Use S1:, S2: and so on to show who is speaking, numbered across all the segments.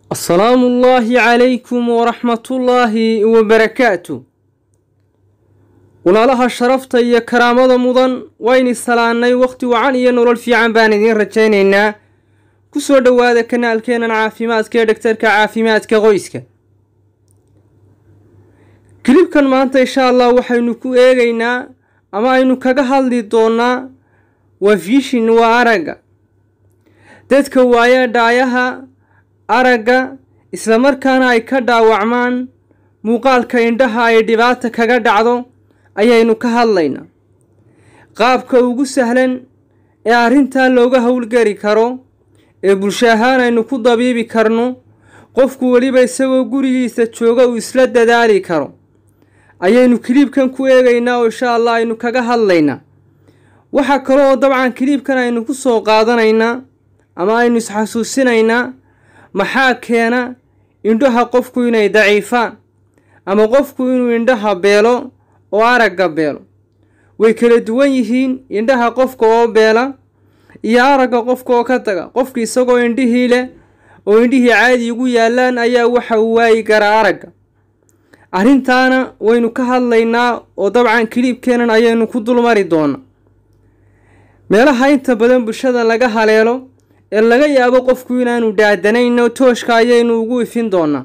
S1: asalaamu ullaahi calaykum waraxmatullaahi wabarakaatu walaalaha sharafta iyo karaamada mudan wayni salaannay wakhti wacan iyo nolol fiican baan idiin rajaynaynaa ku soo dhowaada kanaalkeennan caafimaadka ee dhagtarka caafimaadka qoyska kilibkan maanta insha allah waxaynu ku eegaynaa ama aynu kaga hadli doonaa waa vishin waa aragga dadka waaya dhaayaha aragga islamarkaana ay ka dhaawacmaan muuqaalka indhaha ay dhibaata kaga dhacdo ayaynu ka hadlaynaa qaabka ugu sahlan ee arrintaa looga howlgari karo ee bulsho ahaan aynu ku dabiibi karno qofku weliba isagoo gurigiisa jooga uu isla dadaali karo ayaynu kiliibkan ku eegaynaa oo insha allah aynu kaga hadlaynaa waxaa kale oo dabcan kiliibkan aynu ku soo qaadanaynaa ama aynu isxasuusinaynaa maxaa keena indhaha qofku inay daciifaan ama qofku inuu indhaha beelo oo aragga beelo way kala duwan yihiin indhaha qofka oo beela iyo aragga qofka oo ka taga qofka isagoo indhihii leh oo indhihii caadi ugu yaallaan ayaa waxa uu waayi karaa aragga arrintaana waynu ka hadlaynaa oo dabcan kiliibkeenan ayaynu ku dulmari doonaa meelaha inta badan bulshada laga haleelo ee laga yaabo qofku inaanu dhaadanayno tooshka ayaynu ugu ifin doonaa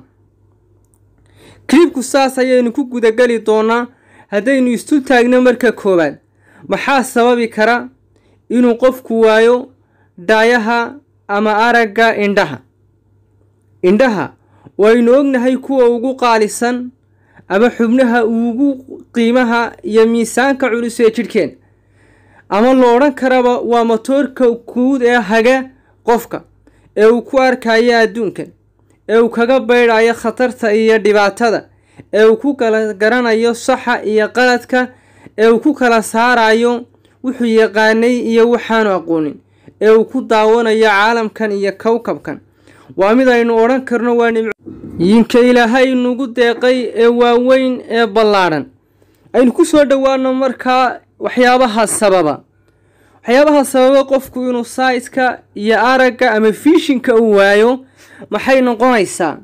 S1: kiliibku saas ayaynu ku gudageli doonaa haddaynu istu taagno marka koowaad maxaa sababi kara inuu qofku waayo dhaayaha ama aragga indhaha indhaha waynu ognahay kuwa ugu qaalisan ama xubnaha ugu qiimaha iyo miisaanka culus ee jidhkeen ama lo odhan karaba waa motoorka guud ee haga qofka ee uu ku arkayo adduunkan ee uu kaga baydhayo khatarta iyo dhibaatada ee uu ku kala garanayo saxa iyo qaladka ee uu ku kala saarayo wuxuu yaqaanay iyo waxaanu aqoonin ee uu ku daawanayo caalamkan iyo kowkabkan waa mid aynu odhan karno waa nimyinka ilaahay nagu deeqay ee waaweyn ee ballaadhan aynu ku soo dhowaano markaa waxyaabaha sababa waxyaabaha sababa qofku inuu saydka iyo aragga ama fiishinka uu waayo maxay noqonaysaa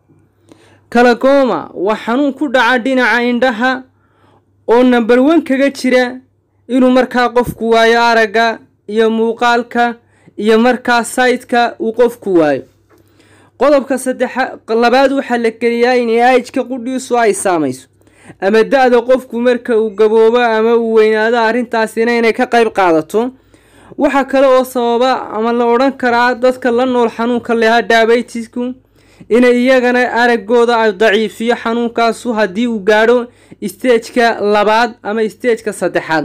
S1: kalagooma waa xanuun ku dhaca dhinaca indhaha oo namber wan kaga jira inuu markaa qofku waayo aragga iyo muuqaalka iyo markaa saydka uu qofku waayo qodobka saddexa labaad waxaa la geliyaa in aajka qudhiisu ay saamayso ama da-da qofku marka uu gaboobo ama uu weynaado arrintaasina inay ka qayb qaadato waxaa kale oo sababa ama la odhan karaa dadka la nool xanuunka lehaa daabaytisku inay iyagana araggooda ay daciifiyo xanuunkaasu haddii uu gaadho isteejka labaad ama isteejka saddexaad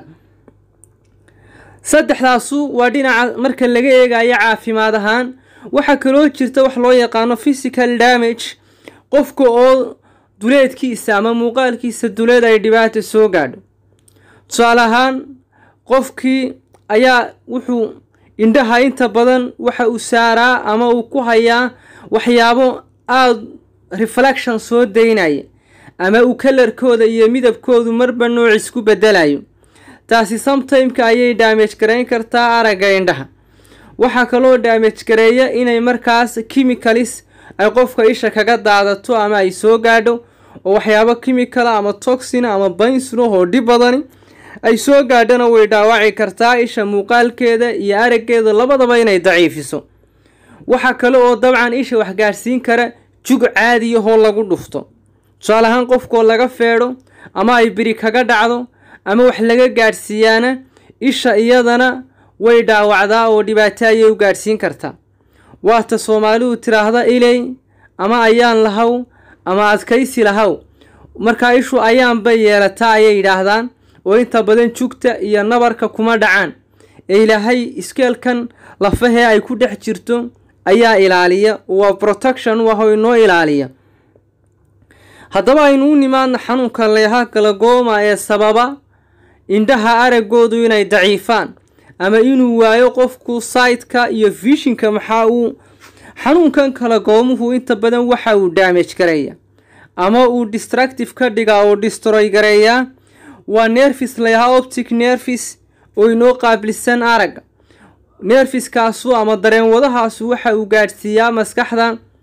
S1: saddexdaasu waa dhinaca marka laga eegayo caafimaad ahaan waxaa kaloo jirta wax loo yaqaano physical damage qofka oo duleedkiisa ama muuqaalkiisa duleed ay dhibaata soo gaadho tusaale ahaan qofkii ayaa wuxuu indhaha inta badan waxa uu saaraa ama uu ku hayaa waxyaabo aada reflection soo daynaya ama uu kalarkooda iyo midabkoodu marba nooc isku bedelayo taasi sometimeka ayay daamage garayn kartaa aragga indhaha waxaa kaloo daamage gareeya inay markaas chemicalis ay qofka isha kaga daadato ama ay soo gaadho oo waxyaabo chemicala ama toxina ama baynsno oo dhib badani ay soo gaadhana way dhaawaci kartaa isha muuqaalkeeda iyo araggeeda labadaba inay daciifiso waxaa kale oo dabcan isha wax gaadhsiin kara jug caadiyahoo lagu dhufto tusaale ahaan qofkoo laga feedho ama ay biri kaga dhacdo ama wax laga gaadhsiiyaana isha iyadana way dhaawacdaa oo dhibaato ayay u gaadhsiin kartaa waata soomaalidu tiraahda iley ama ayaan lahaw ama adkaysi lahaw markaa ishu ayaanba yeelataa ayay yidhaahdaan oo inta badan jugta iyo nabarka kuma dhacaan ee ilaahay iskeelkan lafahee ay ku dhex jirto ayaa ilaaliya waa protection waho inoo ilaaliya haddaba aynu u nimaadna xanuunka leeha galagooma ee sababa indhaha araggoodu inay daciifaan ama inuu waayo qofku saydka iyo vishinka maxaa uu xanuunkan kala goomuhu inta badan waxa uu daamage gareeya ama uu distractive ka dhigaa oo distroy gareeyaa waa nerfis layahaa optic nerfis oo inoo qaabilsan aragga neerfiskaasu ama dareen wadahaasu waxa uu gaadhsiiyaa maskaxda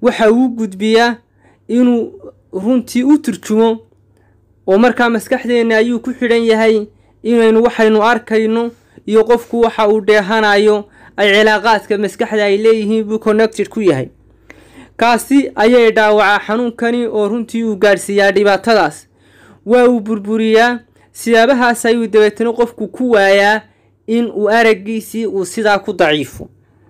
S1: waxa uu gudbiyaa inuu runtii u turjumo oo markaa maskaxdeenna ayuu ku xidhan yahay inaynu waxaynu arkayno iyo qofku waxa uu dheehanayo ay cilaaqaadka maskaxda ay leeyihiin buu connected ku yahay kaasi ayay dhaawacaa xanuunkani oo runtii uu gaadhsiiyaa dhibaatadaas waa uu burburiyaa siyaabahaas ayuu dabeetana qofku ku waayaa in uu araggiisii uu sidaa ku daciifo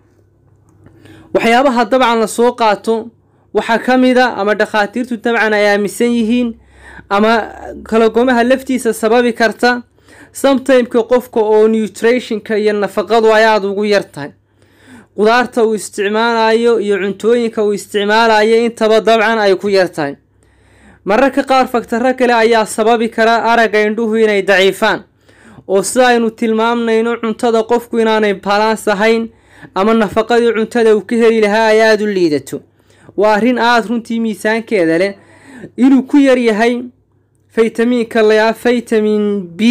S1: waxyaabaha dabcan la soo qaato waxaa ka mid a ama dhakhaatiirtu dabcan ay aaminsan yihiin ama kalagomaha laftiisa sababi karta sometimeka qofka oo nutrationka iyo nafaqadu ay aada ugu yar tahay qudaarta uu isticmaalayo iyo cuntooyinka uu isticmaalayo intaba dabcan ay ku yar tahay mararka qaar faktaro kale ayaa sababi kara aragga indhuhu inay daciifaan oo sida aynu tilmaamnayno cuntada qofku inaanay balans ahayn ama nafaqadii cuntada uu ka heli lahaa ay aada u liidato waa arrin aada runtii miisaankeeda leh inuu ku yar yahay faytamiinka layaa faytamin b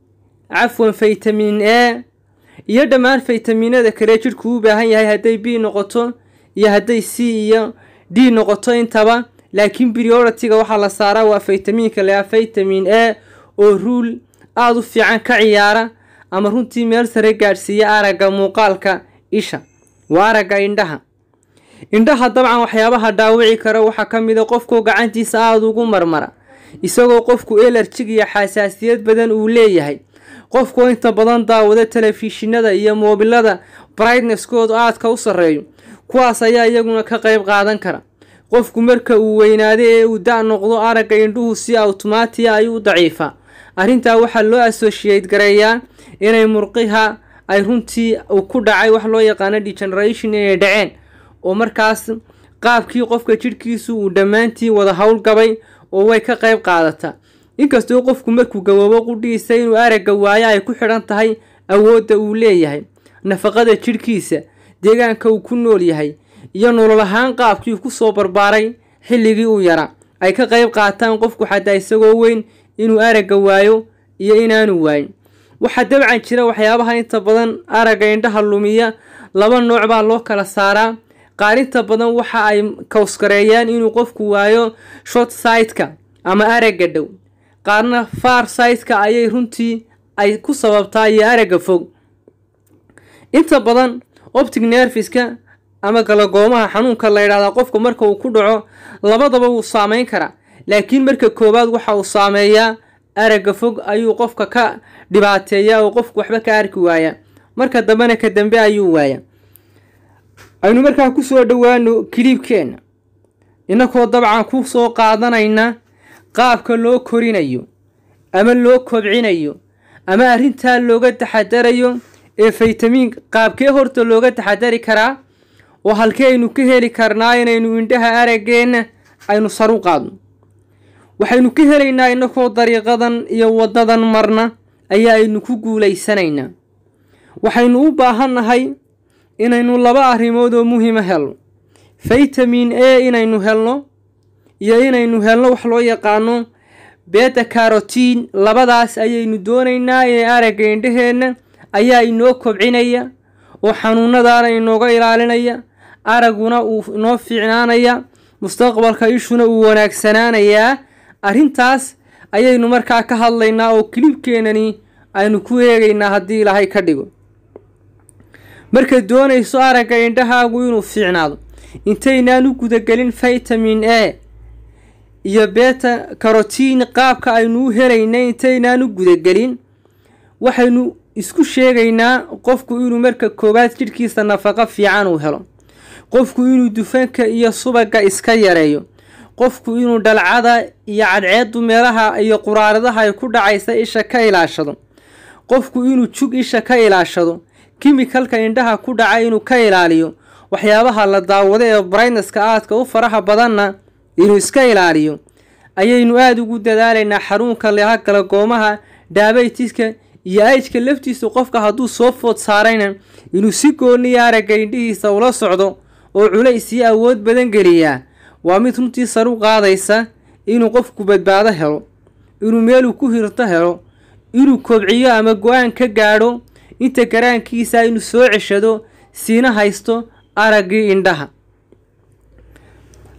S1: cafwan faytamin a iyo dhammaan faytamiinada kale jidhku u baahan yahay hadday b noqoto iyo hadday c iyo d noqoto intaba laakiin brioritiga waxaa la saaraa waa faytamiinka layaa faytamin a oo ruul aada u fiican ka ciyaara ama runtii meel sare gaadhsiiya aragga muuqaalka isha waa aragga indhaha indhaha dabcan waxyaabaha dhaawici kara waxaa ka mid a qofku gacantiisa aada ugu marmara isagoo qofku elarjig iyo xasaasiyad badan uu leeyahay qofku inta badan daawada telefishinada iyo moobilada brightnesskoodu aadka u sarreeyo kuwaas ayaa iyaguna ka qayb qaadan kara qofku marka uu weynaado ee uu da' noqdo aragga indhuhu si awtomaatiya ayuu u daciifaa arrintaa waxaa loo associate gareeyaa inay murqiha ay runtii uu ku dhacay wax loo yaqaano degeneration inay dhaceen oo markaas qaabkii qofka jidhkiisu uu dhammaantii wada howlgabay oo way ka qayb qaadataa inkastoo qofku markuu gaboobo qudhiisa inuu aragga waayo ay ku xidhan tahay awoodda uu leeyahay nafaqada jidhkiisa deegaanka uu ku nool yahay iyo nolol ahaan qaabkii ku soo barbaaray xilligii uu yara ay ka qayb qaataan qofku xataa isagoo weyn inuu aragga waayo iyo inaanu waayin waxaa dabcan jira waxyaabaha inta badan aragga indhaha lumiya laba nooc baa loo kala saaraa qaar inta badan waxa ay kawskareeyaan inuu qofku waayo short sideka ama aragga dhow qaarna far sideka ayay runtii ay ku sababtaa iyo aragga fog inta badan optic nerfiska ama galagoomaha xanuunka la ydhahdaa qofka marka uu ku dhaco labadaba wuu saameyn karaa laakiin marka koowaad waxa uu saameeyaa aragga fog ayuu qofka ka dhibaateeyaa oo qofku waxba ka arki waayaa marka dambena ka dambe ayuu waayaa aynu markaa kusoo dhowaano kiliibkeenna innakoo dabcan ku soo qaadanayna qaabka loo korinayo ama loo kobcinayo ama arrintaa looga taxadarayo ee faytamiin qaabkee horta looga taxadari karaa oo halkee aynu ka heli karnaa inaynu indhaha araggeenna aynu saru qaadno waxaynu ka helaynaa innakoo dariiqadan iyo waddadan marna ayaa aynu ku guulaysanaynaa waxaynu u baahannahay inaynu laba arrimood oo muhiima helno faytamin a inaynu helno iyo inaynu helno wax loo yaqaano beta carotiin labadaas ayaynu doonaynaa inay aragga indhaheenna ayaa inoo kobcinaya oo xanuunadaana inooga ilaalinaya aragguna uu inoo fiicnaanaya mustaqbalka ishuna uu wanaagsanaanayaa arrintaas ayaynu markaa ka hadlaynaa oo kilibkeenani aynu ku eegaynaa haddii ilaahay ka dhigo markaad doonayso aragga indhahaagu inuu fiicnaado intaynaan u gudagelin faytamin a iyo beta carotiin qaabka aynu u helayna intaynaan u gudagelin waxaynu isku sheegaynaa qofku inuu marka koowaad jidhkiisa nafaqo fiican uu helo qofku inuu dufanka iyo subagga iska yareeyo qofku inuu dhalcada iyo cadceedu meelaha iyo quraaradaha ay ku dhacaysa isha ka ilaashado qofku inuu jug isha ka ilaashado kimikalka indhaha ku dhaca inuu ka ilaaliyo waxyaabaha la daawado ee brightneska aadka u faraha badanna inuu iska ilaaliyo ayaynu aada ugu dadaalaynaa xaruunka leha galagoomaha daabaytiska iyo aijka laftiisu qofka hadduu soo food saarayna inuu si gooniya aragga indhihiisa ula socdo oo culays iyo awood badan geliyaa waa mid runtii saru qaadaysa inuu qofku badbaado helo inuu meeluu ku hirto helo inuu kobciyo ama go-aan ka gaadho inta garaankiisa inuu soo ceshado siina haysto araggii indhaha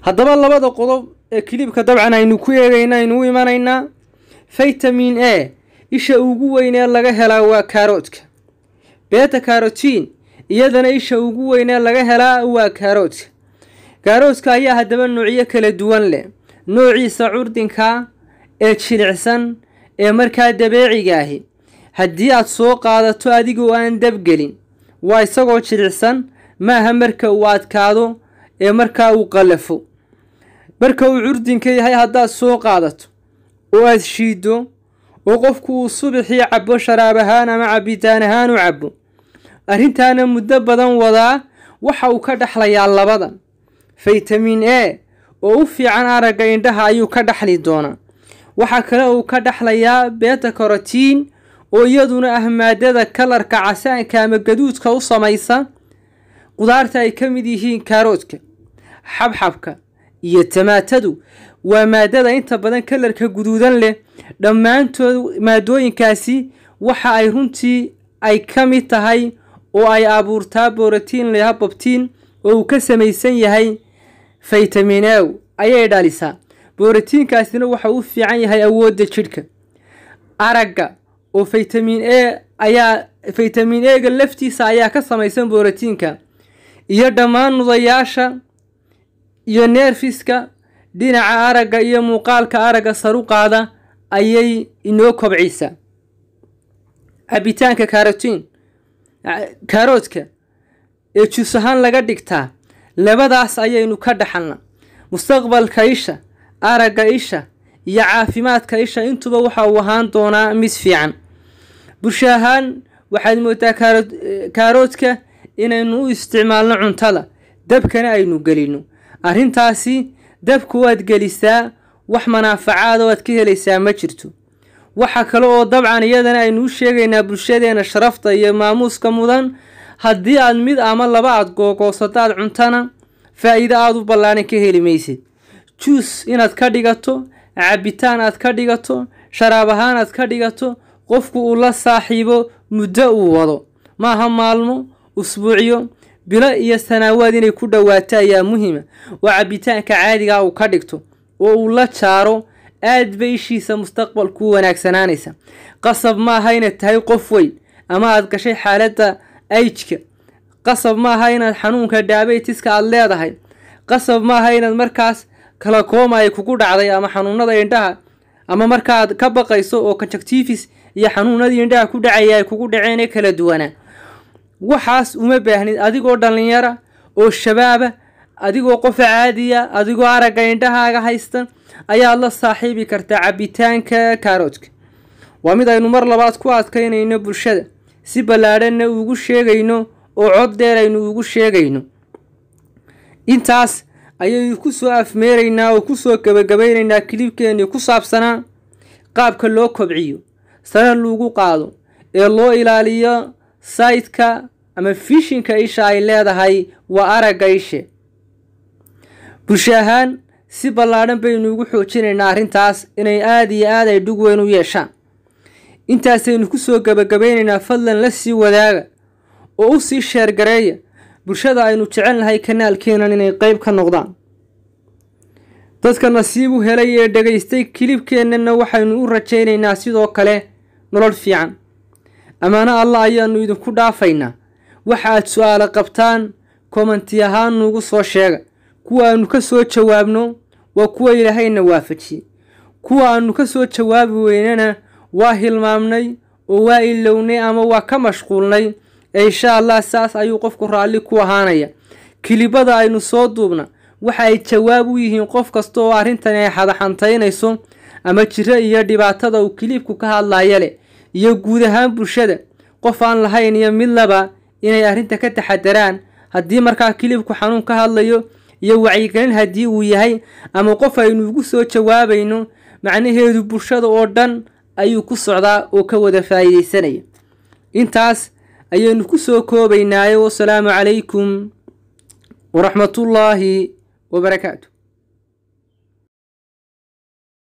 S1: haddaba labada qodob ee kilibka dabcan aynu ku eegayna aynu u imanaynaa vitamin a isha ugu weyn ee laga helaa waa kaaroodka beta karotiin iyadana isha ugu weyn ee laga helaa waa kaaroodka kaaroodka ayaa haddaba noocyo kala duwan leh noociisa curdinka ee jilicsan ee markaa dabeeciga ahi haddii aad soo qaadato adigoo aan dabgelin waa isagoo jilicsan maaha marka uu adkaado ee markaa uu qallafo marka uu curdinka yahay haddaad soo qaadato oo aad shiiddo oo qofku uu subaxii cabbo sharaab ahaan ama cabbitaan ahaan u cabbo arrintaana muddo badan wadaa waxa uu ka dhexlayaa labadan faytamin a oo u fiican aragga indhaha ayuu ka dhexli doonaa waxaa kale uu ka dhexlayaa beta karotiin oo iyaduna ah maadada kalarka casaanka ama gaduudka u samaysa qudaarta ay ka mid yihiin kaaroodka xabxabka iyo tamaatadu waa maadada inta badan kalarka guduudan leh dhammaantood maadooyinkaasi waxa ay runtii ay ka mid tahay oo ay abuurtaa borotiin leha bobtiin oo uu ka samaysan yahay faytamin aw ayay dhalisaa borotiinkaasina waxa u fiican yahay awoodda jidhka aragga oo faytamin a ayaa faytamin ega laftiisa ayaa ka samaysan borotiinka iyo dhammaan nudayaasha iyo neerfiska dhinaca aragga iyo muuqaalka aragga saru qaada ayay inoo kobcisaa cabitaanka karotiin kaaroodka ee juus ahaan laga dhigtaa labadaas ayaynu ka dhaxalna mustaqbalka isha aragga isha iyo caafimaadka isha intuba waxa uu ahaan doonaa mid fiican bulsho ahaan waxaad moodaa kaaroodka inaynu u isticmaalno cuntada dabkana aynu gelino arrintaasi dabka waad gelisaa wax manaafacaada oo aad ka helaysaa ma jirto waxa kale oo dabcan iyadana aynu u sheegaynaa bulshadeena sharafta iyo maamuuska mudan haddii aad mid ama laba aad googoosataad cuntana faa'iido aada u ballaaran ka heli maysid juus inaad ka dhigato cabitaan aad ka dhigato sharaab ahaan aad ka dhigato qofku uu la saaxiibo muddo uu wado maaha maalmo usbuucyo bilo iyo sanaawaad inay ku dhowaato ayaa muhiima oo cabitaanka caadigaa uu ka dhigto oo uu la jaaro aad bay ishiisa mustaqbalku u wanaagsanaanaysa qasab maaha inaad tahay qof weyn ama aad gashay xaaladda ayjka qasab maaha inaad xanuunka daabeytiska aad leedahay qasab maaha inaad markaas kala kooma ay kugu dhacday ama xanuunada indhaha ama markaaad ka baqayso oo conjectifis iyo xanuunadii indhaha ku dhacaya ay kugu dhaceen ee kala duwanaa waxaas uma baahnid adigoo dhallinyara oo shabaaba adigoo qofa caadiya adigoo aragga indhahaaga haysta ayaad la saaxiibi kartaa cabitaanka kaaroodka waa mid aynu mar labaad ku adkaynayno bulshada si ballaadhanna ugu sheegayno oo cod dheer aynu ugu sheegayno intaas ayaynu ku soo afmeeraynaa oo kusoo gebagabaynaynaa kilibkeennii ku saabsanaa qaabka loo kobciyo sana lagu qaado ee loo ilaaliyo sayidka ama fishinka isha ay leedahay waa aragga ishe bulsho ahaan si ballaadhan baynu ugu xoojinaynaa arrintaas inay aada iyo aad ay dhug weyn u yeeshaan intaasaynu ku soo gebagabaynaynaa fadlan la sii wadaaga oo u sii sheergareeya bulshada aynu jecel nahay kanaalkeenan inay qeyb ka noqdaan dadka nasiib u helay ee dhegaystay kilibkeennana waxaynu u rajaynaynaa sidoo kale nolol fiican ammaano allah ayaanu idinku dhaafaynaa waxa aad su-aalo qabtaan komanti ahaan nuugu soo sheega kuwa aanu ka soo jawaabno waa kuwa ilaahayna waafajiyey kuwa aanu ka soo jawaabi weynana waa hilmaamnay oo waa ilownay ama waa ka mashquulnay ee insha allah saas ayuu qofku raalli ku ahaanaya kilibada aynu soo duubna waxa ay jawaab u yihiin qof kasta oo arrintan ay xadaxantaynayso ama jiro iyo dhibaatada uu kilibku ka hadlaya leh iyo guud ahaan bulshada qof aan lahayn iyo midlaba inay arrinta ka taxadaraan haddii markaa kilibku xanuun ka hadlayo iyo wacyigelin haddii uu yahay ama qof aynu ugu soo jawaabayno macnaheedu bulshada oo dhan ayuu ku socdaa oo ka wada faa'iidaysanaya intaas ayaynu ku soo koobaynaayo wasalaamu calaykum waraxmatullaahi wabarakaatu